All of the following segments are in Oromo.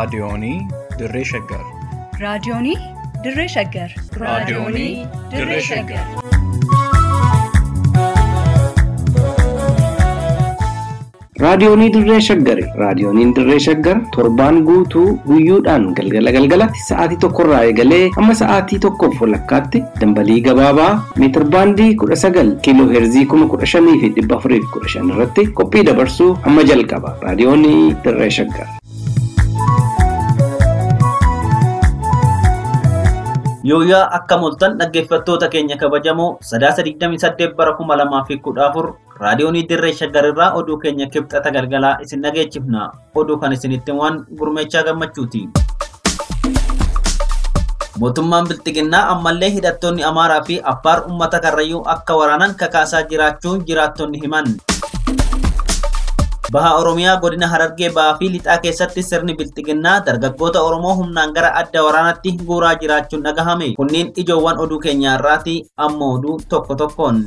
Raadiyoonii Dirree Shaggar. Raadiyoonii Dirree Shaggar. Raadiyoonii Dirree Shaggar. Raadiyoonii Dirree Shaggari. Raadiyooniin Dirree Shaggar torbaan guutuu guyyoodhaan galgala galgalatti sa'aatii tokkorraa eegalee hamma sa'aatii tokkoof walakkaatti dambalii gabaabaa meetir baandii kudha sagal kiiloo heerzii kuma kudha shanii fi dhibba afurii fi kudha shan irratti qophii dabarsuu hamma jalqaba. Raadiyoonii Dirree Shaggar. Yooyaa akka mul'atan dhaggeeffattoota keenya kabajamoo sadaasa 28 bara 2014 raadiyoonii dirree shaggarirraa oduu keenya kibxata galgalaa isin dhageechifna. Oduu kan isinitti waan gurmeechaa gammachuuti. Mootummaan Bilxiginnaa ammallee hidhattoonni Amaaraa fi Affaar uummata Karrayyuu akka waraanan kakaasaa jiraachuu jiraattonni himan. Baha Oromiyaa godina Harargee Bahaa fi Lixaa keessatti sirni Bilxiginnaa dargaggoota Oromoo humnaan gara adda waraanaatti guuraa jiraachuun dhagahame. Kunniin ijoowwan oduu keenyaa irraati amma oduu tokko tokkoon.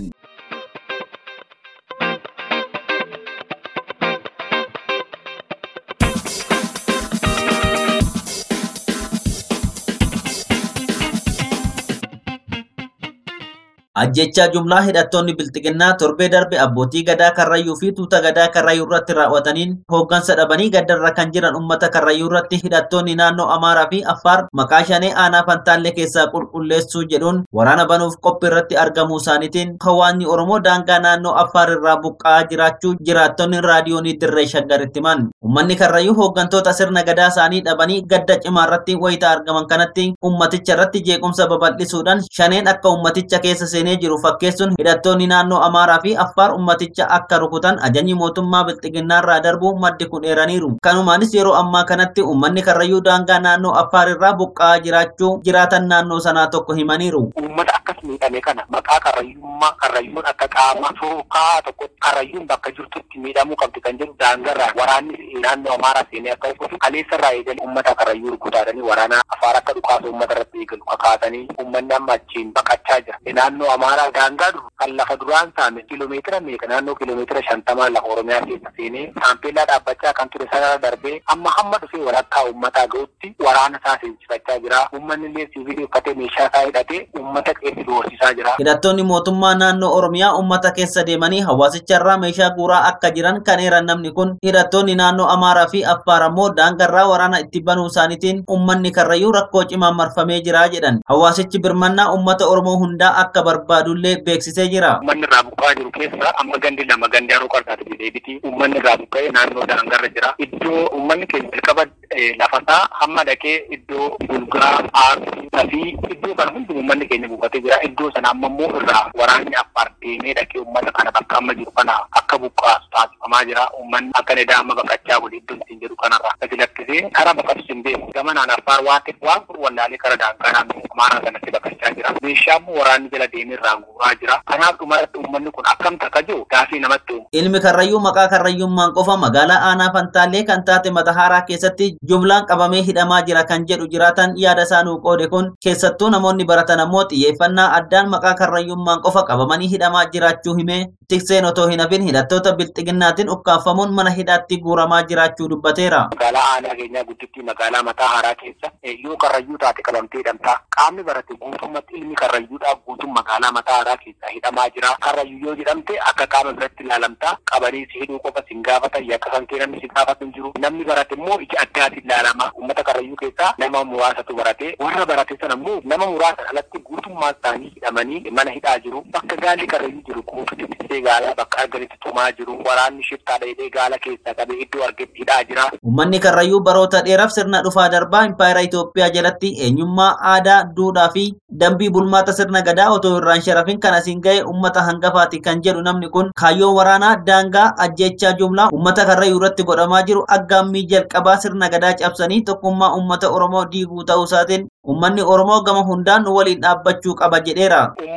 Ajjechaa jumlaa hidhattoonni Bilxiginnaa torbee darbe abbootii gadaa Karrayyuu fi tuuta gadaa Karrayyuu irratti raawwataniin hooggansa dhabanii gaddarra kan jiran uummata Karrayyuu irratti hidhattoonni naannoo Amaaraa fi Affaar maqaa shanee aanaa Fantaallee keessaa qulqulleessuu jedhuun waraana banuuf qophii irratti argamuu isaaniitiin hawaasni Oromoo daangaa naannoo Affaar irraa buqqa'aa jiraachuu jiraattonni raadiyoonii dirree shaggaritti himan. Uummanni Karrayyuu hooggantoota sirna gadaa isaanii dhabanii gadda cimaa irratti wayita argaman kanatti uummaticha irratti jeequmsa babal'isuudhaan shaneen akka uummaticha keessa seenee jiru fakkeessuun hidhattoonni naannoo Amaaraa fi Affaar ummaticha akka rukutan ajajni mootummaa Bilxiginnaa irraa darbu maddi kun eeraniiru. Kanumaanis yeroo ammaa kanatti uummanni Karrayyuu daangaa naannoo Affaar irraa buqqa'aa jiraachuu jiraatan naannoo sanaa tokko himaniiru. Uummata akkas miidhame kana maqaa karrayyummaa karrayyuun akka qaama sookaa tokko karrayyuun bakka jirtutti miidhamuu qabdi kan jedhu daangarraa waraanni naannoo Amaaraa seenee akka rukutu kaleessarraa eegalee uummata karrayyuu rukutaadhanii waraana Affaar akka dhukaasa uummata irratti eegalu kakaatanii uummanni amma achiin baqachaa jira. Naannoo Amaaraa daangaa duru kan lafa duraan saame kiiloomeetira meeqa naannoo kiiloomeetira shantamaa lafa Oromiyaa keessa seenee saampeellaa dhaabbachaa kan ture sana darbee amma hamma dhufee walakkaa uummataa ga'utti waraana isaa seensifachaa jira. Uummanni illee siivilii uffatee meeshaa isaa hidhatee uummata qeessi doorsisaa jira. Hidhattoonni mootummaa naannoo Oromiyaa uummata keessa deemanii hawaasicharraa meeshaa guuraa akka jiran kan eeran namni kun hidhattoonni naannoo Amaaraa fi Affaar ammoo daangarraa waraana itti banuu isaaniitiin uummanni Karrayyuu rakkoo cimaan marfamee jira jedhan. Hawaasichi birmannaa uummata Oromoo hundaa akka barbaadullee beeksisee jira. Uummanni irraa buqqa'aa jiru keessa amma gandi lama gandi haroo qarsaati jedheebiti uummanni irraa buqqa'ee naannoo daangarra jira. Iddoo uummanni keenya jalqaba lafasaa hamma dhaqee iddoo gulgaa aarsaa fi iddoo kana hundi uummanni keenya buufatee jira. Iddoo sana amma immoo irraa waraanni affaar deemee dhaqee uummata kana bakka amma jiru kana akka buqqaasu taasifamaa jira. Uummanni akka nedaa amma baqachaa godhe iddoo ittiin jedhu kanarra gadi lakkisee karaa baqatus hin beeku. Gamanaan affaar waan ta'eef waan kun wallaalee karaa daangaa naannoo amaaraa sanatti baqachaa jira. Meeshaa immoo waraanni jala deemee irraa guuraa jira. Kanaaf dhumarratti uummanni kun akkam takka jiru gaafii namatti uumu. Ilmi Karrayyuu maqaa Karrayyummaan qofa magaalaa aanaa Fantaallee kan taate Matahaaraa keessatti jumlaan qabamee hidhamaa jira kan jedhu jiraatan yaada isaa nuu qoode kun keessattuu namoonni baratan ammoo xiyyeeffannaa addaan maqaa Karrayyummaan qofa qabamanii hidhamaa jiraachuu himee tikseen otoo hin hafin hidhattoota bilxiginnaatiin ukkaanfamuun mana hidhaatti guuramaa jiraachuu dubbateera. Magaalaa aanaa keenyaa guddittii magaalaa mataa haaraa keessa yoo karrayyuu taate qabamtee hidhamtaa qaamni barate guutummaatti ilmi karrayyuudhaa guutuun magaalaa mataa haaraa keessa hidhamaa jira. Karrayyuu yoo jedhamte akka qaama biratti ilaalamtaa qabanii si hidhuu qofa si gaafatan yakka kan kee namni si gaafatu hin jiru. Namni barate immoo ija addaatiin ilaalama. Uummata karrayyuu keessaa nama muraasatu barate. Warra barate sana immoo nama muraasan alatti guutummaa isaanii hidhamanii mana hidhaa jiru. Bakka gaalli karrayyuu jiru kuufitti tissee gaalaa bakka arganitti tumaa jiru. Waraanni shiftaa dheedhee gaala keessaa qabee iddoo argetti hidhaa jira. Uummanni Karrayyuu baroota dheeraaf sirna dhufaa darbaa Impaayera Itoophiyaa jalatti eenyummaa aadaa, duudhaa fi dambii bulmaata sirna gadaa otoo irraan sharafin kan asiin ga'e uummata hangafaati kan jedhu namni kun kaayyoon waraanaa daangaa ajjechaa jumlaa uummata Karrayyuu irratti godhamaa jiru aggaammii jalqabaa sirna gadaa cabsanii tokkummaa uummata Oromoo diiguu ta'uu isaatiin Uummanni Oromoo gama hundaan waliin dhaabbachuu qaba jedheera. Uummata Oromoo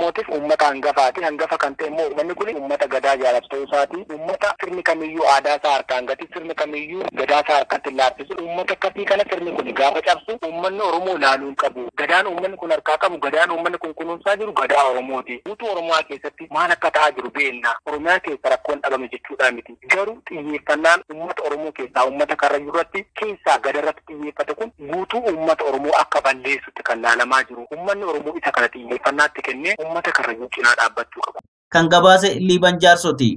Oromootiif uummata hangafaati. Hangafa kan ta'e immoo uummanni kun uummata gadaa jaalatu ta'uu isaati. Uummata sirni kamiyyuu aadaa isaa harkaan gati sirni kamiyyuu gadaa isaa harkatti laaffisu. Uummata akkasii kana sirni kun gaafa cabsu uummanni Oromoo ilaaluu hin qabu. Gadaan uummanni kun harkaa qabu gadaan uummanni kun kunuunsaa jiru gadaa Oromooti. Guutuu Oromoo keessatti maal akka ta'aa jiru beekna. Oromiyaa keessa rakkoon dhabame jechuudha miti. Garuu xiyyeeffannaan uummata Oromoo keessaa uummata karrayyuu irratti keessaa gada irratti xiyyeeffate kun guutuu uummata Oromoo akka balleessutti kan laalamaa jiru. Uummanni Oromoo isa kana xiyyeeffannaatti kennee uummata karrayyuu cinaa dhaabbachuu qaba. kan gabaase liiban jaarsoti.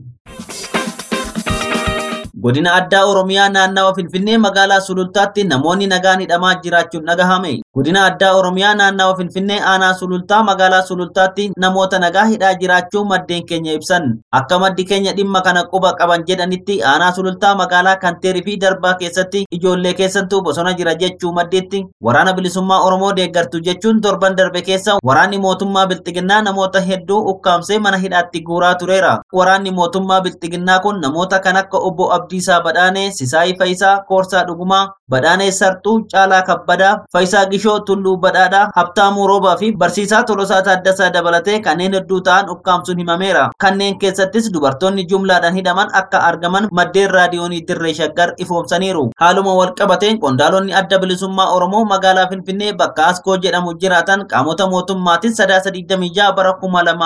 Godina addaa Oromiyaa naannawa Finfinnee magaalaa Sulultaatti namoonni nagaan hidhamaa jiraachuun dhagahame. Godina addaa Oromiyaa naannawa Finfinnee aanaa Sulultaa magaalaa Sulultaatti namoota nagaa hidhaa jiraachuu maddeen keenya ibsan. Akka maddi keenya dhimma kana quba qaban jedhanitti aanaa Sulultaa magaalaa Kanteerii fi Darbaa keessatti ijoollee keessattuu bosona jira jechuu maddeetti waraana bilisummaa Oromoo deeggartu jechuun torban darbe keessa waraanni mootummaa Bilxiginnaa namoota hedduu ukkaamsee mana hidhaatti guuraa tureera. Waraanni mootummaa Bilxiginnaa kun namoota kan akka obbo Abdiisaa Badhaanee, Sisaayii Fayisaa, Koorsaa Dhugumaa, Badhaanee Sartuu, Caalaa Kabbadaa, Fayisaa Gishoo, Tulluu Badhaadhaa, Habtaamuu Roobaa fi Barsiisaa Tolosaa Taaddasaa dabalatee kanneen hedduu ta'an ukkaamsuun himameera. Kanneen keessattis dubartoonni jumlaadhaan hidhaman akka argaman maddeen raadiyoonii Dirree Shaggar ifoomsaniiru. Haaluma wal qabateen qondaalonni adda bilisummaa Oromoo magaalaa Finfinnee bakka Askoo jedhamu jiraatan qaamota mootummaatiin sadaasa 26 bara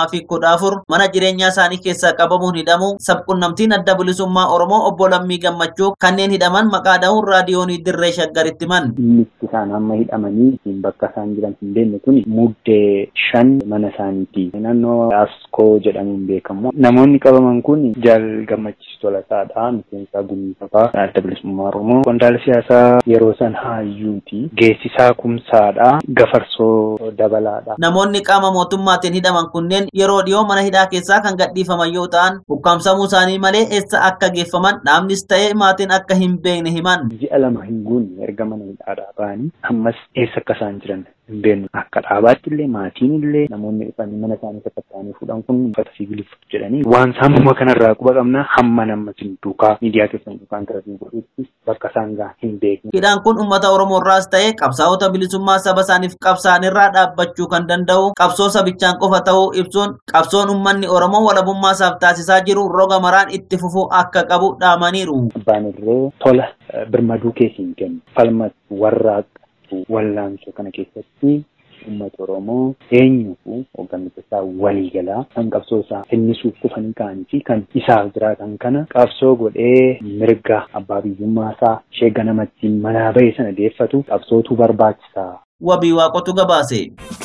2014 mana jireenyaa isaanii keessaa qabamuun hidhamu sabqunnamtiin adda bilisummaa Oromoo obbo Lammii Gammachuu kanneen hidhaman maqaa dha'uun raadiyoonii Dirree Shaggaritti himan. Inni isaan amma hidhamanii ittiin bakka isaan jiran hin beekne kun muddee shan mana isaaniiti. Naannoo Askoo jedhamuun beekamu. Namoonni qabaman kun jaal gammachiis tolataadha. Miseensa gumii adda bilisummaa Oromoo. Qondaala siyaasaa yeroo san hayyuuti. Geessisaa kumsaadha. Gafarsoo dabalaadha. Namoonni qaama mootummaatiin hidhaman kunneen yeroo dhiyoo mana hidhaa keessaa kan gadhiifaman yoo ta'an ukkaamsamuu isaanii malee eessa akka geeffaman dhaabnis ta'ee maatiin akka hin beekne himan. Ji'a lama hin guunne erga mana hidhaadhaa ba'anii ammas eessa akka isaan jiran hin beeknu. Akka dhaabaatti illee maatiin illee namoonni dhufanii mana isaanii sakatta'anii fuudhan kun uffata siviiliif jedhanii waan saamuma kanarraa quba qabna hamma nama sin duukaa miidiyaa keessan duukaan tarbii godhutti bakka isaan gahan hin beekne. Hidhaan kun uummata Oromoo irraas ta'ee qabsaa'ota bilisummaa saba isaaniif qabsaan irraa dhaabbachuu kan danda'u qabsoo sabichaan qofa ta'uu ibsuun qabsoon uummanni Oromoo walabummaa isaaf taasisaa jiru roga maraan itti fufuu akka qabu dhaamaniiru. Abbaan irree tola birmaduu keessiin kennu falma warraaqatu wallaansoo kana keessatti uummata Oromoo eenyufu hooggantoota isaa waliigalaa kan qabsoo isaa finnisuuf kufanii ka'anii fi kan isaaf jiraatan kana qabsoo godhee mirga abbaa biyyummaa isaa sheega namatti manaa ba'e sana deeffatu qabsootu barbaachisaa. Wabii waaqotu gabaase.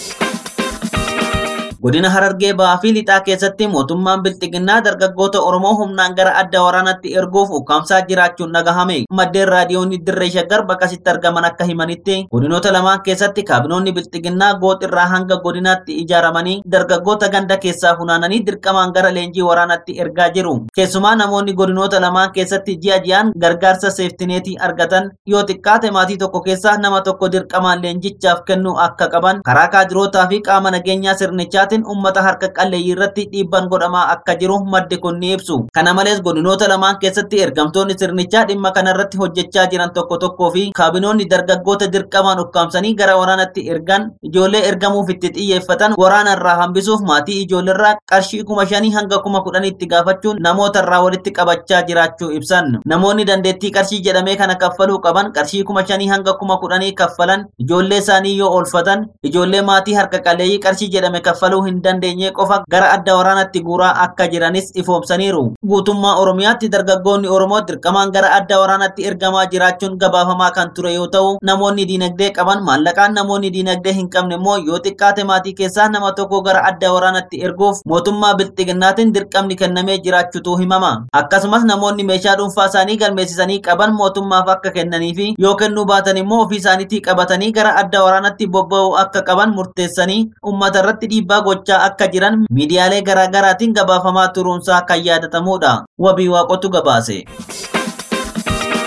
Godina Harargee Bahaa fi Lixaa keessatti mootummaan Bilxiginnaa dargaggoota Oromoo humnaan gara adda waraanatti erguuf ukkaamsaa jiraachuun dhagahame. Maddeen raadiyoonni Dirree Shaggar bakkasitti argaman akka himanitti godinoota lamaan keessatti kaabinoonni Bilxiginnaa gooxirraa hanga godinaatti ijaaramanii dargaggoota ganda keessaa funaananii dirqamaan gara leenjii waraanatti ergaa jiru. Keessumaa namoonni godinoota lamaan keessatti ji'a ji'aan gargaarsa seeftineetii argatan yoo xiqqaate maatii tokko keessaa nama tokko dirqamaan leenjichaaf kennuu akka qaban karaa kaadirootaa fi qaama nageenyaa sirnichaa isaatiin uummata harka qalleeyyii irratti dhiibban godhamaa akka jiru maddi kun ni ibsu. Kana malees godinoota lamaan keessatti ergamtoonni sirnichaa dhimma kana irratti hojjechaa jiran tokko tokkoo fi kaabinoonni dargaggoota dirqamaan ukkaamsanii gara waraanatti ergan ijoollee ergamuuf itti xiyyeeffatan waraana irraa hambisuuf maatii ijoolleerraa qarshii kuma shanii hanga kuma kudhaniitti gaafachuun namoota irraa walitti qabachaa jiraachuu ibsan. Namoonni dandeettii qarshii jedhamee kana kaffaluu qaban qarshii kuma shanii hanga kuma kudhanii kaffalan ijoollee isaanii yoo oolfatan ijoollee maatii harka qalleeyyii qarshii jedhame kaffaluu hin dandeenye qofa gara adda waraanatti guuraa akka jiranis ifoomsaniiru. Guutummaa Oromiyaatti dargaggoonni Oromoo dirqamaan gara adda waraanatti ergamaa jiraachuun gabaafamaa kan ture yoo ta'u, namoonni diinagdee qaban maallaqaan namoonni diinagdee hin qabne immoo yoo xiqqaate maatii keessaa nama tokko gara adda waraanatti erguuf mootummaa bilxiginnaatiin dirqamni kennamee jiraachuutu himama. Akkasumas namoonni meeshaa dhuunfaa isaanii galmeessisanii qaban mootummaaf akka kennanii fi yoo kennuu baatan immoo ofii isaaniitii qabatanii gara adda waraanatti bobba'uu akka qaban murteessanii uummata irratti dhiibbaa gochaa akka jiran miidiyaalee garaa garaatiin gabaafamaa turuunsaa kan yaadatamudha. Wabii waaqotu gabaase.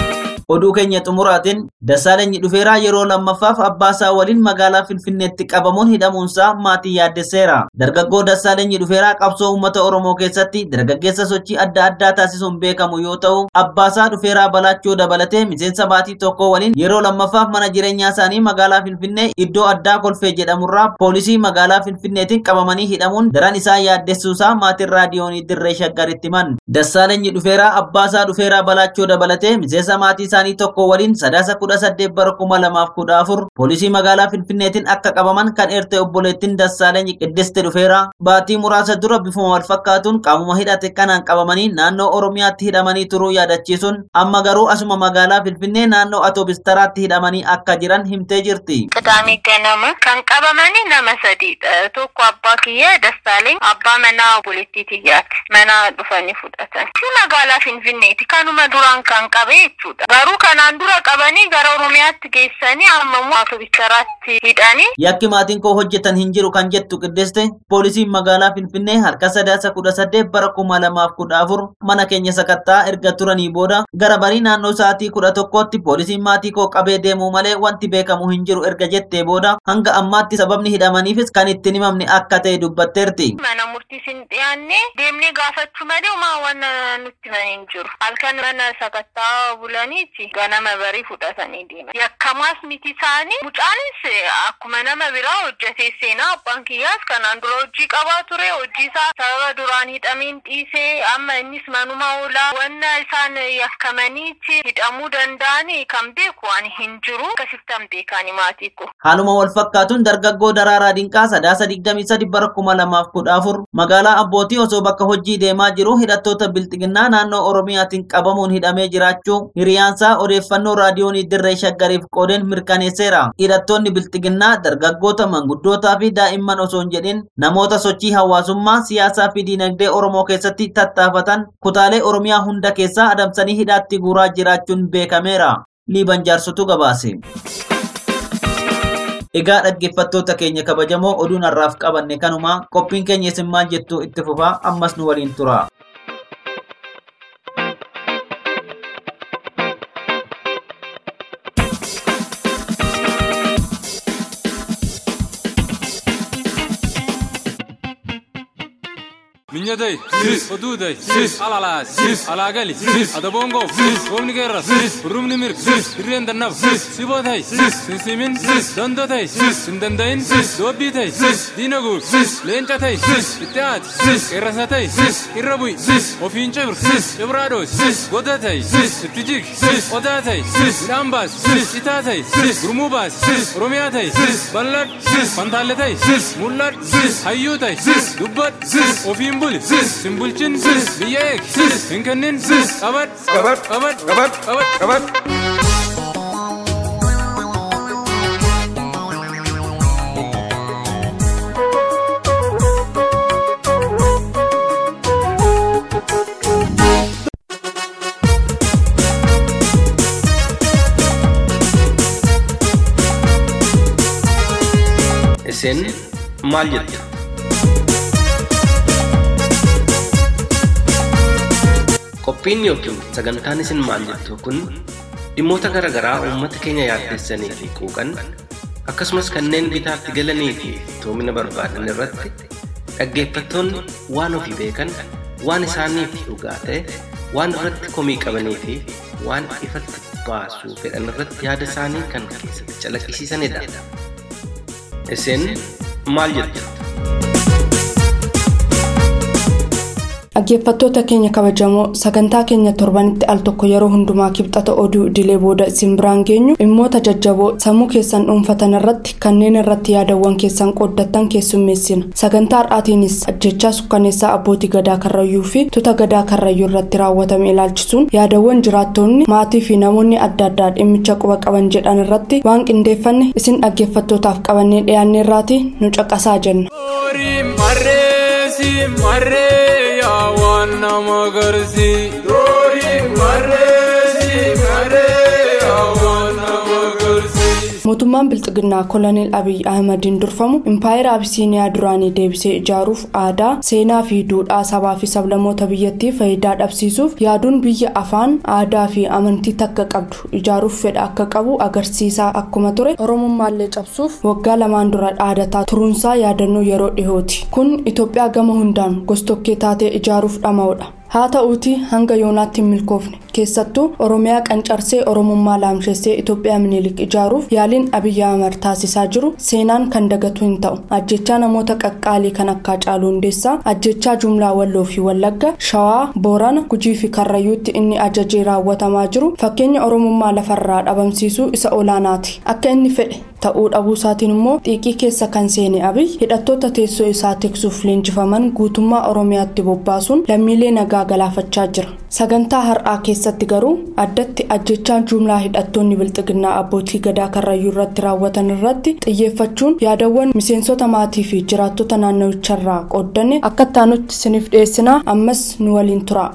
Oduu keenya xumuraatiin Dassaalenyi dhufeeraa yeroo lammaffaaf abbaasaa waliin magaalaa Finfinneetti qabamuun hidhamuunsaa maatii yaaddesseera. Dargaggoo Dassaalenyi dhufeeraa qabsoo uummata Oromoo keessatti dargaggeessa sochii adda addaa taasisuun beekamu yoo ta'u, abbaasaa dhufeeraa balaachuu dabalatee miseensa maatii tokko waliin yeroo lammaffaaf mana jireenyaa isaanii magaalaa Finfinnee iddoo addaa kolfee jedhamurraa poolisii magaalaa Finfinneetiin qabamanii hidhamuun daran isaa yaaddessuusaa maatiin raadiyoonii dirree shaggaritti himan. Dassaalenyi dhufeeraa abbaasaa dhufeeraa balaachuu dabalatee miseensa maatii isaanii tokko waliin sadaasa kudha saddeet bara kuma lamaaf kudha afur poolisii magaalaa Finfinneetiin akka qabaman kan eerte obboleettiin Dassaalenyi Qiddiste dhufeeraa baatii muraasa dura bifuma wal fakkaatuun qaamuma hidhate kanaan qabamanii naannoo Oromiyaatti hidhamanii turuu yaadachiisuun amma garuu asuma magaalaa Finfinnee naannoo Atoobistaraatti hidhamanii akka jiran himtee jirti. Qidaamee ganama kan qabamanii nama sadiidha. Tokko abbaa kiyya Dassaaleny abbaa manaa obboleettii tiyyaati. Mana dhufanii fudhatan. Shi magaalaa Finfinneeti. Kanuma duraan kan qabe jechuudha. Garuu kanaan dura qabanii gara Oromiyaatti geessanii amma immoo Atoobistaraatti hidhanii. Yakki maatiin koo hojjetan hin jiru kan jettu Qiddiste poolisiin magaalaa Finfinnee harka sadaasa kudha saddeet bara kuma lamaaf kudha afur mana keenya sakattaa erga turanii booda gara barii naannoo sa'aatii kudha tokkotti poolisiin maatii koo qabee deemuu malee wanti beekamu hin jiru erga jettee booda hanga ammaatti sababni hidhamaniifis kan ittiin himamne akka ta'e dubbatteerti. Mana murtiis hin dhiyaanne deemnee gaafachuu malee homaa waan nutti himan hin jiru. Halkan mana sakattaa bulaniiti ganama barii fudhatanii deeman. Yakkamaas miti isaanii mucaanis akkuma nama biraa hojjetee seenaa abbaan kiyyaas kanaan dura hojii qabaa ture hojii isaa sababa duraan hidhamiin dhiisee amma innis manuma oolaa wanna isaan yakkamaniiti hidhamuu danda'anii kan beeku waan hin jiru akkasittan beekani maatii ko. Haaluma wal fakkaatuun dargaggoo Daraaraa Dinqaa sadaasa digdamii sadi bara kuma lamaaf kudha afur magaalaa Abbootii osoo bakka hojii deemaa jiru hidhattoota bilxiginnaa naannoo Oromiyaatiin qabamuun hidhamee jiraachuu hiriyaansaa odeeffannoo raadiyoonii dirree shaggariif qoodeen mirkaneesseera. Hidhattoonni bilxiginnaa dargaggoota manguddootaa fi daa'imman osoo hin jedhin namoota sochii hawaasummaa siyaasaa fi diinagdee Oromoo keessatti tattaafatan kutaalee Oromiyaa hunda keessaa adamsanii hidhaatti guuraa jiraachuun beekameera. Liiban jaarsotu gabaase. Egaa dhaggeeffattoota keenya kabajamoo oduun har'aaf qabanne kanuma qophiin keenya isin maal jettu itti fufaa ammas nu waliin tura. Minyaday, sis, oduuday, sis, alalaas, sis, alaagali, sis, adabongoof, sis, roobni geerras, sis, hurrumni mirg, sis, hirreen dannaf, sis, sibootay, sis, sinsimin, sis, dandotay, sis, hin dandayin, sis, doobbiitay, sis, diina guur, sis, leencatay, sis, itti aati, sis, qeerrasatay, sis, irra bu'i, sis, ofiin cibr, sis, cibraadoos, sis, godatay, sis, itti jig, sis, odaatay, sis, midhaan baas, sis, itaatay, sis, gurmuu baas, sis, oromiyaatay, sis, bal'ad, sis, fantaalletay, sis, mul'ad, sis, hayyuutay, sis, dubbad, sis, ofiin buli, sis, hin bulchin, sis, biyya eeg, sis, hin kennin, sis, qabad, qabad, qabad, qabad, qabad, qabad. Isin maal jettu? Qophiin yookiin sagantaan isin maal jettu kun dhimmoota garaa garaa uummata keenya yaaddessanii fi quuqan akkasumas kanneen bitaatti galanii fi toomina barbaadan irratti dhaggeeffattoonni waan ofii beekan waan isaaniif dhugaa ta'e waan irratti komii qabanii fi waan ifatti baasuu fedhan irratti yaada isaanii kan keessatti calaqqisiisanidha. Isin maal jettu? Dhaggeeffattoota keenya kabajamoo sagantaa keenya torbanitti al tokko yeroo hundumaa kibxata oduu idilee booda isin biraan geenyu dhimmoota jajjaboo sammuu keessan dhuunfatan irratti kanneen irratti yaadawwan keessan qooddattan keessummeessina sagantaa har'aatiinis ajjechaa sukkaneessaa abbootii gadaa karrayyuu fi tuuta gadaa karrayyuu irratti raawwatame ilaalchisuun yaadawwan jiraattonni maatii fi namoonni adda addaa dhimmicha quba qaban jedhan irratti waan qindeeffanne isin dhaggeeffattootaaf qabannee dhiyaanne irraati nu caqasaa jenna. marree yaa waan nama garsi. Doori marree si marree yaa waan nama garsi. mootummaan bilxiginnaa koloneel abiy ahmadiin durfamu impaayera abisiiniyaa duraanii deebisee ijaaruuf aadaa seenaa fi duudhaa sabaa fi sablammoota biyyattii faayidaa dhabsiisuuf yaaduun biyya afaan aadaa fi amantii takka qabdu ijaaruuf fedha akka qabu agarsiisaa akkuma ture oromummaallee cabsuuf waggaa lamaan dura dhaadataa turuunsaa yaadannoo yeroo dhihooti kun itoophiyaa gama hundaan gostokkee taatee ijaaruuf dhama'udha. haa ta'uuti hanga yoonaatti hin milkoofne keessattuu oromiyaa qancarsee oromummaa laamshessee itoophiyaa minilik ijaaruuf yaaliin abiyyi ahmad taasisaa jiru seenaan kan dagatu hin ta'u ajjechaa namoota qaqqaalii kan akka Haacaaluu hundeessaa ajjechaa jumlaa walloo fi wallagga shawaa boorana gujii fi karrayyuutti inni ajajee raawwatamaa jiru fakkeenya oromummaa lafarraa dhabamsiisuu isa olaanaati akka inni fedhe ta'uu dhabuusaatiin immoo xiiqii keessa kan seene abiy hidhattoota teessoo isaa tiksuuf leenjifaman guutummaa oromiyaatti bobbaasuun lammiilee nagaa galaafachaa jira sagantaa har'aa keessatti garuu addatti ajjechaa jumlaa hidhattoonni bilxiginnaa abbootii gadaa karrayyuu irratti raawwatan irratti xiyyeeffachuun yaadawwan miseensota maatii fi jiraattota naannawicharraa qooddanne akka taanutti siniif dhiyeessinaa ammas nu waliin tura.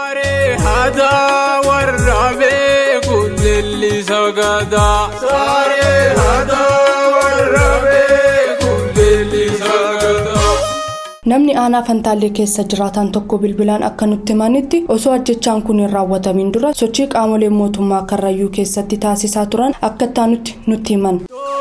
namni aanaa fantaallee keessa jiraatan tokko bilbilaan akka nutti himanitti osoo ajjechaan kun hin raawwatamin dura sochii qaamolee mootummaa karrayyuu keessatti taasisaa turan akka taanutti nutti himan.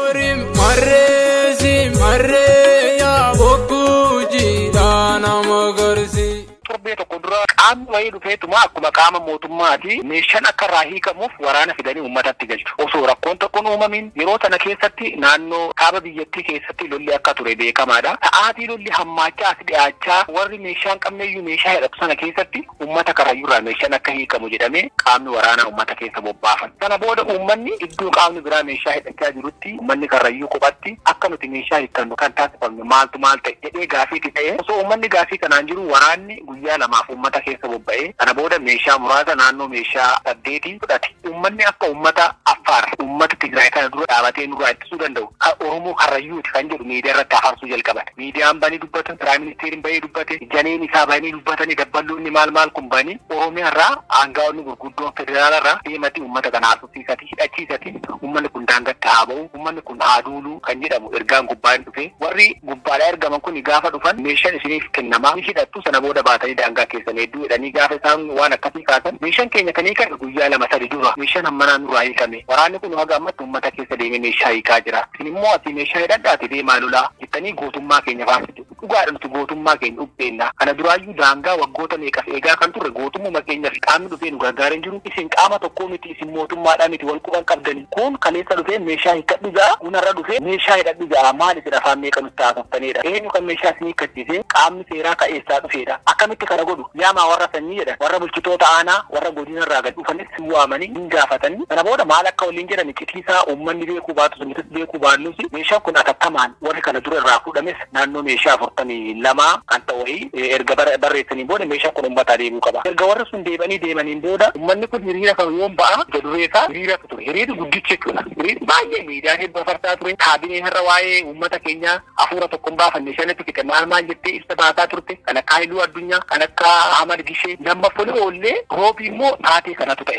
torbee tokko dura qaamni wayii dhufeetuma akkuma qaama mootummaati meeshaan akka irraa hiikamuuf waraana fidanii uummatatti galchu osoo rakkoon tokkoon uumamin yeroo sana keessatti naannoo kaaba biyyattii keessatti lolli akka ture beekamaadha ta'aatii lolli hammaachaa as dhiyaachaa warri meeshaan qabneeyyuu meeshaa hidhatu sana keessatti uummata karrayyuurraa meeshaan akka hiikamu jedhamee qaamni waraanaa uummata keessa bobbaafan sana booda uummanni iddoo qaamni biraa meeshaa hidhachaa jirutti uummanni karrayyuu kophatti akka nuti meeshaa hiikannu kan taasifamne maaltu maal ta'e jedhee gaafiitti ta'e osoo uummanni gaafii kanaan jiru waraanni guyyaa lamaaf uummata keessa bobba'ee kana booda meeshaa muraasa naannoo meeshaa saddeetii fudhate uummanni akka uummata affaar uummata tigraay kana dura dhaabatee nurraa ittisuu danda'u oromoo karrayyuuti kan jedhu miidiyaa irratti afarsuu jalqaban miidiyaan banii dubbatan piraayim ministeeriin bahee dubbate janeen isaa banii dubbatanii dabballoonni maal maal kun banii oromiyaa irraa aangaa'onni gurguddoon federaala irraa deemati uummata kana haasofsiisati hidhachiisati uummanni kun daangatti haa ba'u uummanni kun haa duulu kan jedhamu ergaan gubbaan dhufe warri gubbaadhaa ergaman kun gaafa dhufan meeshaan isiniif kennamaa ni hidhattu sana booda baatanii daangaa keessan hedduu jedhanii gaafa isaan waan akkasii kaasan meeshaan keenya kan hiikame guyyaa lama sadi dura meeshaan hammanaan nurraa hiikame waraanni kun haga ammatti uummata keessa deemee meeshaa hiikaa jira isin immoo asii meeshaa hidhadhaati deemaa lolaa jettanii gootummaa keenya faarsitu dhugaadha nuti gootummaa keenya dhubbeenna kana duraayyuu daangaa waggoota meeqas eegaa kan turre gootummuma keenya fi qaamni dhufee nu gargaareen jiru isin qaama tokkoo miti isin mootummaadhaa miti wal quban qabdani kun kaleessa dhufee meeshaa hiikkadhu ja'a hunarra dhufee meeshaa hidhadhu ja'a maal isin afaan meeqa nutti haasoftanidha eenyu kan meeshaa isin hiikkachiise qaamni seeraa ka'eessaa dhufeedha akkamitti kana godhu yaamaa warra sanyii jedhan warra bulchitoota aanaa warra godinarraa gad dhufanis si waamanii hin gaafatanii kana booda maal akka waliin jedhan citiisaa uummanni beekuu baatu sunitis beekuu baannus meeshaan kun atattamaan warri kana dura irraa fuudhames naannoo meeshaa afurtamii lamaa kan ta'e erga barreessanii booda meeshaan kun uummataa deemuu qaba erga warri sun deemanii deemaniin booda uummanni kun hiriira kan yoon ba'a jadureesaa hiriiratu ture hiriirri guddichi jechuudha hiriirri baay'ee miidiyaan hedduu afarsaa ture kaabinee irra waa'ee uummata keenyaa hafuura tokko hin baafanne shanitti fixe maal maal jettee ibsa baasaa turte kan akka hailuu addunyaa kan akka hamad gishee nama foli oollee roobii immoo taatee kanatu ta'e.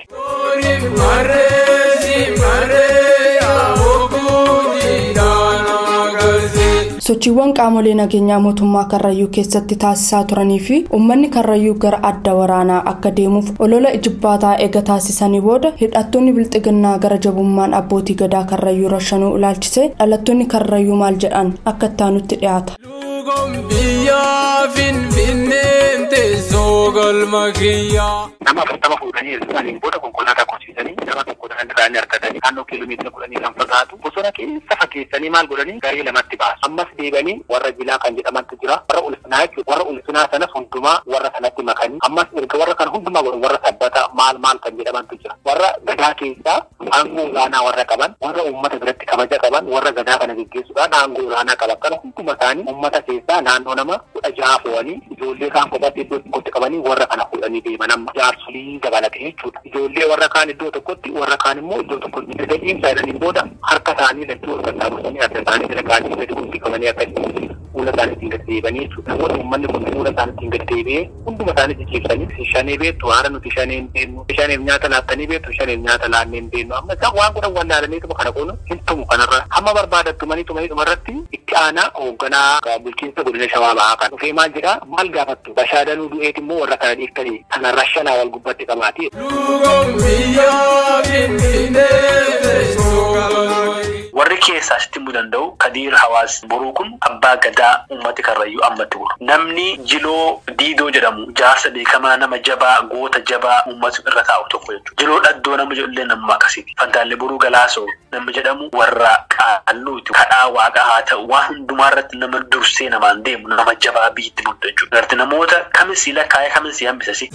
sochiiwwan qaamolee nageenyaa mootummaa karrayyuu keessatti taasisaa turanii fi uummanni karrayyuu gara adda waraanaa akka deemuuf olola ijibbaataa eega taasisanii booda hidhattoonni bilxiginnaa gara jabummaan abbootii gadaa karrayyuu rashanuu ilaalchisee dhalattoonni karrayyuu maal jedhan akka ittaanutti dhiyaata. biyyaa finfinneen teessoo galma kiyyaa. nama afurtama fuudhanii eegsisaniin booda konkolaataa qorsiisanii nama tokko daandii argatanii naannoo kiiloomeetira kudhanii kan fagaatu bosona keessa fageessanii maal godhanii garee lamatti baasu ammas deebanii warra jilaa kan jedhamantu jira warra ulfinaa jechuudha warra ulfinaa sanas hundumaa warra sanatti makanii ammas erga warra kana hundumaa godhan warra sabbata maal maal kan jedhamantu jira warra gadaa keessaa aangoo olaanaa warra qaban warra uummata biratti kabaja qaban warra gadaa kana geggeessuudhaan aangoo olaanaa qaban kana hunduma isaanii uummata keessaa naannoo nama kudha jaha fo'anii ijoollee kaan kophaatti iddoo tokkotti qabanii warra kana fuudhanii deeman amma jaarsolii dabalate jechuudha ijoollee warra kaan iddoo tokkotti warra kaan immoo iddoo tokkotti erga dhiimsa jedhaniin booda harka isaanii lachuu wal qaxxaamursanii adda isaanii jala kaanii gadi guddi qabanii akkasii fuula isaaniitiin gad deebanii jechuudha. Namoonni uummanni kun fuula isaaniitiin gad deebi'ee hunduma isaanii jijjiiranii shanee beektu haara nuti shanee hin beennu shaneef nyaata laattanii beektu shaneef nyaata laannee hin beennu amma isaan waan godhan wallaalaniituma kana kun hin tumu kanarra hamma barbaadattu manii tumanii dhumarratti itti aanaa hoogganaa bulchiinsa godina shawaa bahaa kan dhufee maal jedhaa maal gaafattu bashaadanuu du'eet immoo warra kana dhiiftanii kana rashanaa wal gubbatti qabaati. warri keessaa sitti himuu danda'u kadiir hawaas boruu kun abbaa gadaa uummati karrayyuu ammatti buru namni jiloo diidoo jedhamu jaarsa beekamaa nama jabaa goota jabaa uummati irra taa'u tokko jechuudha jiloo dhaddoo nama jedhullee nama akkasiiti fantaallee boruu galaasoo nama jedhamu warra qaalluuti kadhaa waaqa haa ta'u waan hundumaa irratti nama dursee namaan deemu nama jabaa biyyatti bultu jechuudha garti namoota kamis lakkaa'ee kamis hambisasi.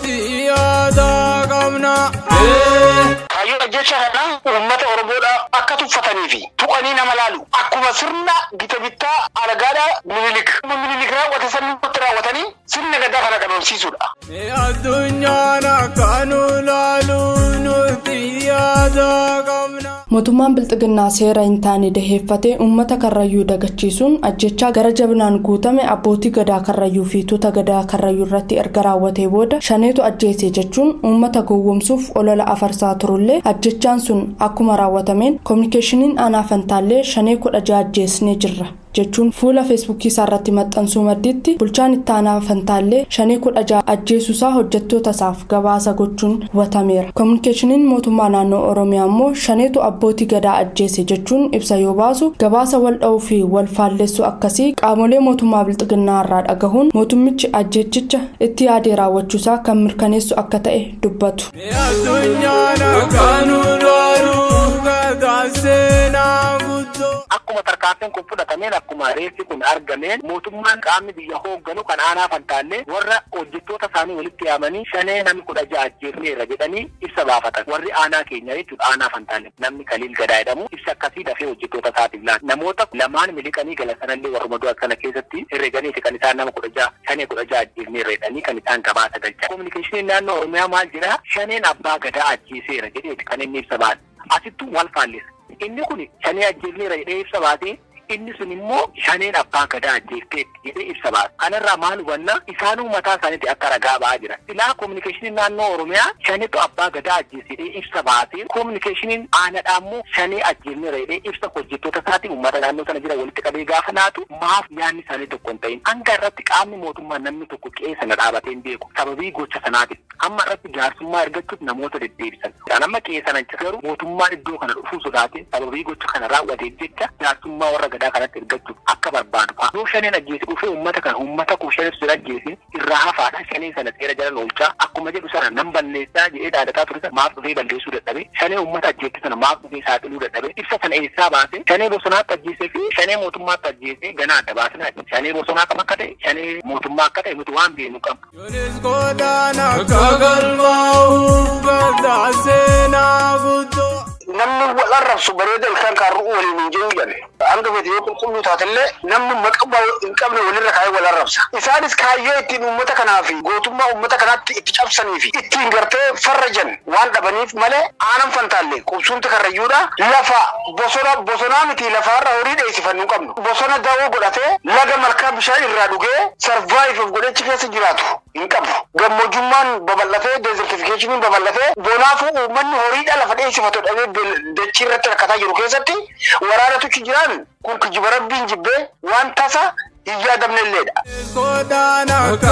Kaayyoon jecha kana uummata Oromoodha akka tuffatanii fi tuqanii nama laalu akkuma sirna gita bittaa alagaadha minilik. Minilik raawwate sanni irratti raawwatanii sirna gadaa kana dhabamsiisuudha. Addunyaan akkanuu laaluu nuti yaada qabna. mootummaan bilxiginnaa seera hin taane daheeffatee uummata karrayyuu dagachiisuun ajjechaa gara jabinaan guutame abbootii gadaa karrayyuu fi tuuta gadaa karrayyuu irratti erga raawwatee booda shaneetu ajjeese jechuun uummata gowwomsuuf olola afarsaa turullee ajjechaan sun akkuma raawwatameen koominikeeshiniin aanaa fantaallee shanee kudha ja'a ajjeesnee jirra. jechuun fuula feesbuukii isaa irratti maxxansuu maddiitti bulchaan itti aanaa fantaallee shanee kudha ja'a ajjeesuusaa hojjettoota isaaf gabaasa gochuun hubatameera koominikeeshiniin mootummaa naannoo oromiyaa immoo shaneetu abbootii gadaa ajjeese jechuun ibsa yoo baasu gabaasa wal dha'uu fi wal faalleessuu akkasii qaamolee mootummaa bilxiginnaa irraa dhagahuun mootummichi ajjeechicha itti yaadee raawwachuusaa kan mirkaneessu akka ta'e dubbatu. Addunyaan akkanuu laaluu gadaa seenaa guddoo. Akkuma tarkaanfiin kun fudhatameen akkuma reessi kun argameen mootummaan qaamni biyya hoogganu kan aanaa fantaallee warra hojjettoota isaanii walitti yaamanii shanee namni kudha ja'a ajjeefneerra jedhanii ibsa baafatan warri aanaa keenya jechuudha aanaa fantaallee namni kaliil gadaa jedhamu ibsa akkasii dafee hojjettoota isaatiif laata namoota lamaan miliqanii galan sanallee warruma du'a kana keessatti herreganiiti kan isaan nama kudha ja'a shanee kudha ja'a ajjeefneerra jedhanii kan isaan gabaasa galchan. Kominikeeshiniin naannoo Oromiyaa maal jedhaa shaneen abbaa gadaa ajjeeseera jedheeti kan inni ibsa baase asittuu wal faallisa. inni kun shanee ajjeefneera jedhee ibsa baasee inni sun immoo shaneen abbaa gadaa ajjeefteetti jedhee ibsa baase kanarraa maal hubanna isaanuu mataa isaaniitti akka ragaa ba'aa jira silaa koominikeeshiniin naannoo oromiyaa shaneetu abbaa gadaa ajjeese jedhee ibsa baasee koominikeeshiniin aanadhaa immoo shanee ajjeefneera jedhee ibsa hojjettoota isaatii uummata naannoo sana jira walitti qabee gaafa laatu maaf yaanni isaanii tokko hin ta'in hanga irratti qaamni mootummaa namni tokko qe'ee sana dhaabatee hin beeku sababii gocha sanaatiif amma irratti jaarsummaa argachuuf namoota deddeebisan amma qe'ee sana garuu mootummaan iddoo kana dhufuu sodaate sababii gocha kana raawwateef jecha jaarsummaa warra gadaa kanatti ergachuuf akka barbaadu fa'a. Yoo shaneen ajjeese dhufee uummata kana uummata kuu shaneef sira ajjeesin irraa hafaadha shaneen sana seera jala oolchaa akkuma jedhu sana nan balleessaa jedhee dhaadataa ture sana maaf dhufee balleessuu dadhabe shanee uummata ajjeesse sana maaf dhufee saaxiluu dadhabe ibsa sana eessaa baase shanee bosonaatti ajjeesee fi shanee mootummaatti ajjeesee ganaa adda baasinaa shanee bosonaa kam akka ta'e shanee mootummaa akka ta'e nuti waan beeknu qabna. Yonis godaan akka galmaa'u gadaa seenaa guddoo. namni wal arrabsu bareeda ilkaan kaarruu waliin hin jiru jedhe hanga fedhe yoo qulqulluu taatellee namni maqaa hin qabne walirra kaayee wal arrabsa isaanis kaayyoo ittiin uummata kanaa fi gootummaa uummata kanaatti itti cabsanii fi ittiin gartee farrajan waan dhabaniif malee aanan fantaalle qubsuunti karrayyuudha lafa bosona bosonaa miti lafaarra horii dheessifannu qabnu bosona dawoo godhatee laga malkaa bishaan irraa dhugee sarvaayiv godhachi keessa jiraatu hin qabu gammojummaan babal'atee deezertifikeeshiniin babal'atee bonaafuu uummanni horiidha lafa dheessifatu dhabee dachii irratti rakkataa jiru keessatti waraanatuchi jiraan kun kijiba rabbiin jibbee waan tasa hin yaadamnelleedha. Godaan akka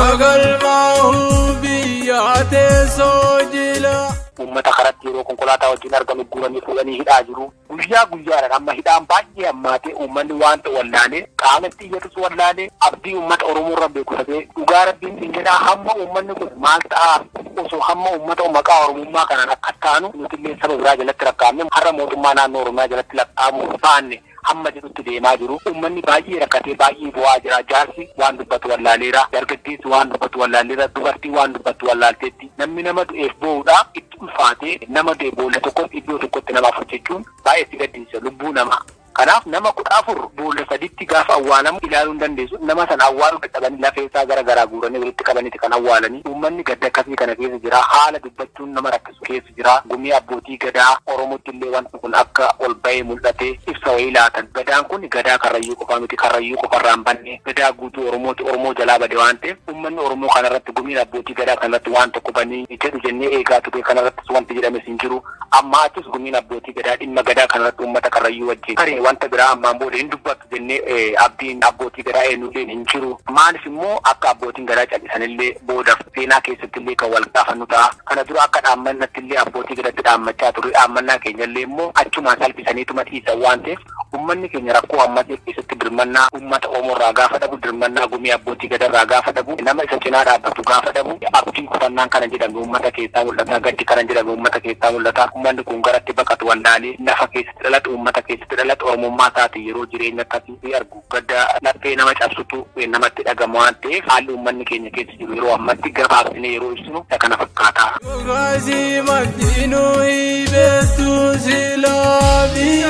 galmaa'u biyya teessoo jila. Uummata karatti yeroo konkolaataa wajjin argamu guuranii fuudhanii hidhaa jiru. Guyyaa guyyaadhaan amma hidhaan baay'ee hammaatee uummanni waan ta'e wallaalee qaama itti iyyatus wallaalee abdii uummata Oromoo irra beekusatee dhugaa rabbiin hin jedhaa hamma uummanni kun maal ta'a osoo hamma uummata maqaa Oromummaa kanaan akka taanu nuti illee saba biraa jalatti lakkaa'amne har'a mootummaa naannoo Oromiyaa jalatti lakkaa'amuu baanne hamma jedhutti deemaa jiru. Uummanni baay'ee rakkatee baay'ee bu'aa jira. Jaarsi waan dubbatu wallaaleera. Dargaggeessi waan dubbatu wallaaleera. Dubartii waan dubbatu wallaalteetti. Namni nama du'eef boo'uudha itti ulfaatee nama du'e boolla tokkotti iddoo tokkotti namaaf hojjechuun baay'ee si gaddisiisa lubbuu namaa. Kanaaf nama kudha afur boolla saditti gaafa awwaalamu ilaaluu hin dandeessu. Nama sana awwaaluu dadhabanii lafee isaa gara garaa guuranii walitti qabaniiti kan awwaalanii. Uummanni gadda akkasii kana keessa jira. Haala dubbachuun nama rakkisu keessa jira. Gumii abbootii gadaa Oromootti illee wanti kun akka ol bahee mul'ate ibsa wayii laatan. Gadaan kun gadaa karrayyuu qofa miti karrayyuu qofarraan banne gadaa guutuu Oromooti Oromoo jalaa bade waan ta'eef uummanni Oromoo kanarratti gumiin abbootii gadaa kanarratti waan tokko banii jedhu jennee eegaa ture kanarrattis wanti jedhames hin jiru. Amma achis gumiin abbootii gadaa dhimma gadaa kanarratti uummata karrayyuu wajjin karee wanta biraa ammaan booda hin dubbatu jennee abdiin abbootii gadaa eenyullee hin jiru. Maaliif immoo akka abbootiin gadaa callisanillee boodaaf seenaa keessatti illee kan wal gaafannu ta'a. Kana dura akka dhaammannatti illee abbootii gadaatti dhaammachaa ture dhaammannaa keenyallee immoo achumaan salphisaniituma dhiisan waan ta'eef uummanni keenya rakkoo ammasee keessatti birmannaa uummata Oromoorraa gaafa dhabu birmannaa gumii abbootii gadarraa gaafa dhabu nama isa cinaa dhaabbatu gaafa dhabu abdiin kufannaan kana jedhame uummata keessaa mul'ata gaddi kana jedhame uummata keessaa mul'ata uummanni kun garatti baqatu wallaalee lafa keessatti dhalatu uummata keessatti dhalatu oromummaa isaati yeroo jireenya akkasii argu gadda laphee nama cabsutu namatti dhagama waan ta'eef haalli uummanni keenya keessa jiru yeroo ammatti gabaabsine yeroo ibsinu isa kana fakkaata. Gaazii maddiinuu hibeestuu silaa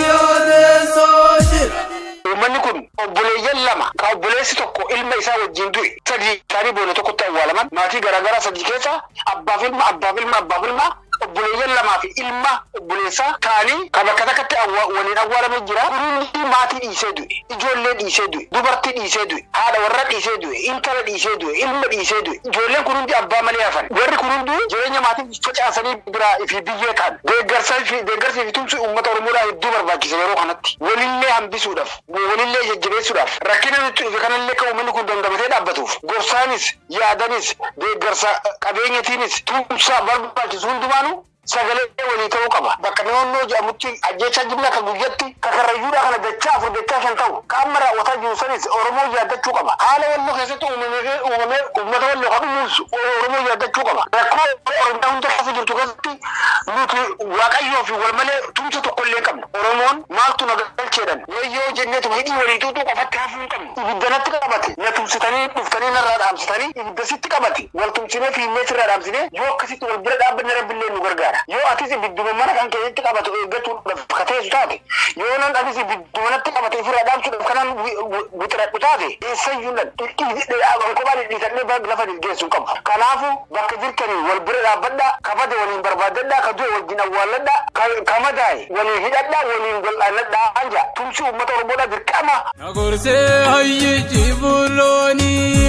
biyyoolessoo jira. Uummanni kun obboleeyyan lama kan obboleessi tokko ilma isaa wajjin du'e sadii isaanii boolla tokkotti awwaalaman maatii garaagaraa sadii keessa abbaaf ilma abbaaf ilma abbaaf ilma obboleeyyan lamaa fi ilma obboleessaa ta'anii kan bakka takkatti waliin awwaalamee jira. Hundi maatii dhiisee du'e, ijoollee dhiisee du'e, dubartii dhiisee du'e, haadha warra dhiisee du'e, intala dhiisee du'e, ilma dhiisee du'e. Ijoolleen kun hundi abbaa malee hafan. Warri kun hundi jireenya maatii facaasanii biraa fi biyyee ta'an. Deeggarsaa fi deeggarsii fi tumsi uummata Oromoodhaa hedduu barbaachisa yeroo kanatti. Walillee hambisuudhaaf, walillee jajjabeessuudhaaf, rakkina nutti dhufe kanallee kan uummanni kun dandamatee dhaabbatuuf. Gorsaanis, yaadanis, deeggarsa qabeenyatiinis, tumsaa barbaachisu hundumaanuu sagalee walii ta'uu qaba. Bakka naannoo jedhamutti ajjeechaa jimlaa kan guyyatti kakarrayyuudha kana dachaa afur dachaa shan ta'u qaama raawwataa jiru sanis Oromoo yaaddachuu qaba. Haala walloo keessatti uumamee uumamee uummata walloo kan uumuus Oromoo yaaddachuu qaba. Rakkoo Oromiyaa hunda keessa jirtu keessatti nuti Waaqayyoo fi wal malee tumsa tokko illee qabna. Oromoon maaltu na galcheedhan wayyoo jenneetuma hidhii walii tuutuu qofatti hafuu hin qabnu. Ibiddanatti qabate na tumsitanii dhuftanii narraa dhaamsitanii ibiddasitti qabate wal tumsinee fiinnee sirraa dhaamsinee yoo akkasitti wal bira dhaabbanne rabbillee nu gargaara. yoo atis ibidduma mana kan keessatti qabatu eeggachuudhaaf ka teessu taate yoo nan atis ibiddumanatti qabate ofirraa dhaamsuudhaaf kanaan wixiraadhu taate eessayyuu nan kophaa dhidhiisadhee lafa geessu qabu. Kanaafu bakka jirtanii wal bira dhaabbadhaa kabade waliin barbaaddadhaa ka du'e wajjin awwaalladhaa ka madaa'e waliin hidhadhaa waliin gol'aannadhaa anja tumsi uummata Oromoodhaa dirqama. Nagorsee hayyichi bulloonii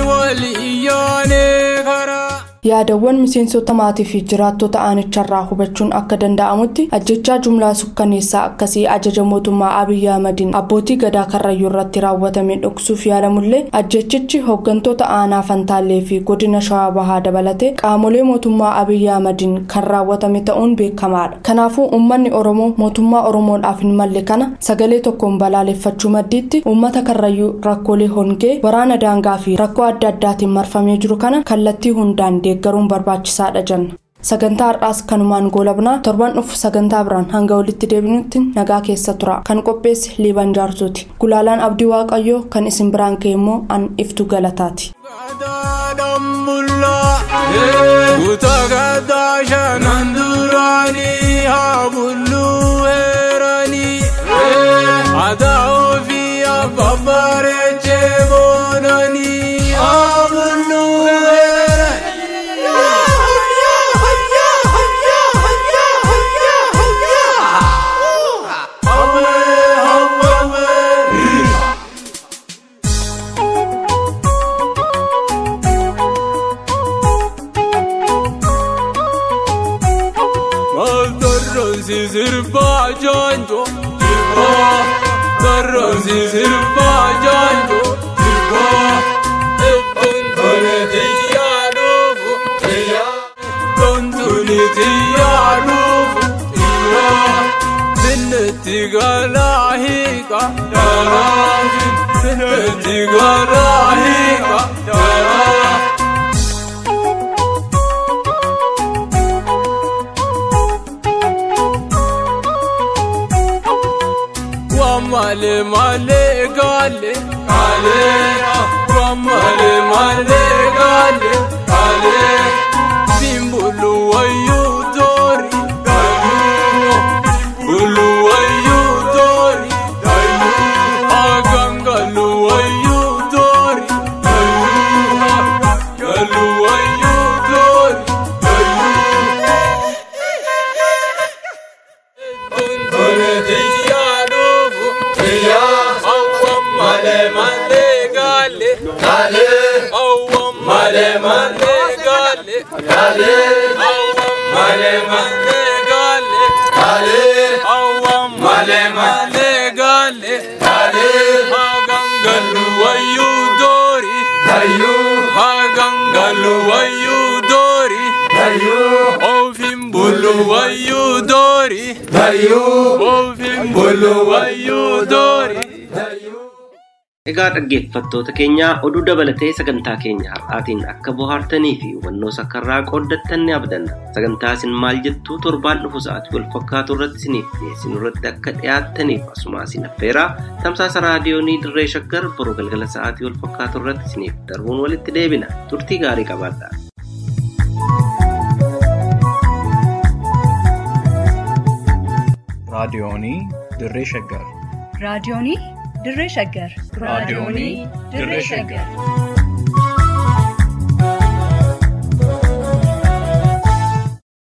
waliyyoonee karaa. yaadawwan miseensota maatii fi jiraattota aanicharraa hubachuun akka danda'amutti ajjechaa jumlaa sukkaneessaa akkasii ajaja mootummaa abiyyi ahmadiin abbootii gadaa karrayyuu irratti raawwatame dhoksuuf yaalamullee ajjechichi hooggantoota aanaa fantaallee fi godina shawaa bahaa dabalatee qaamolee mootummaa abiyyi ahmadiin kan raawwatame ta'uun beekamaadha kanaafuu uummanni oromoo mootummaa oromoodhaaf hin malle kana sagalee tokkoon balaaleffachuu maddiitti uummata karrayyuu rakkoolee hongee waraana daangaa fi rakkoo adda addaatiin marfamee jiru kana kallattii hundaan deeggaruun barbaachisaadha jenna. sagantaa har'aas kanumaan goolabnaa torban dhufu sagantaa biraan hanga walitti deebinutti nagaa keessa tura kan qopheesse liiban jaarsuuti gulaalaan abdii waaqayyoo kan isin biraan ka'e immoo an iftu galataati. Utagataa shanan duraanii haa bulluu heeranii aadaa ofii abbabareechee boonanii haa bulluu heeranii. Darrosi sirba janjo sirba Darrosi sirba janjo sirba Ebbon tole tiya dufu tiya Tontuni tiya dufu tiya Binneti galahika darafin Binneti galahika darafin male male gale gale male male gale gale bimbulu wayu dori dayu bulu wayu dori dayu Male male gale, gale, awam male male gale, gale, hagangalu wayu dori, dayu, hagangalu wayu dori, dayu, ofim bulu wayu dori, dayu, ofim bulu wayu dori, dayu. Egaa dhaggeeffattoota keenya oduu dabalatee sagantaa keenya har'aatiin akka bohaartanii fi hubannoo sakkarraa qooddattan ni abdanna. Sagantaa isin maal jettuu torbaan dhufu sa'aatii wal fakkaatu irratti isiniif dhiyeessinu irratti akka dhiyaattaniif asuma isin affeeraa tamsaasa raadiyoonii dirree shaggar boruu galgala sa'aatii wal fakkaatu irratti isiniif darbuun walitti deebina. Turtii gaarii qabaadhaa. raadiyoonii dirree shaggar raadiyoonii dirree shaggar raadiyoonii dirree shaggar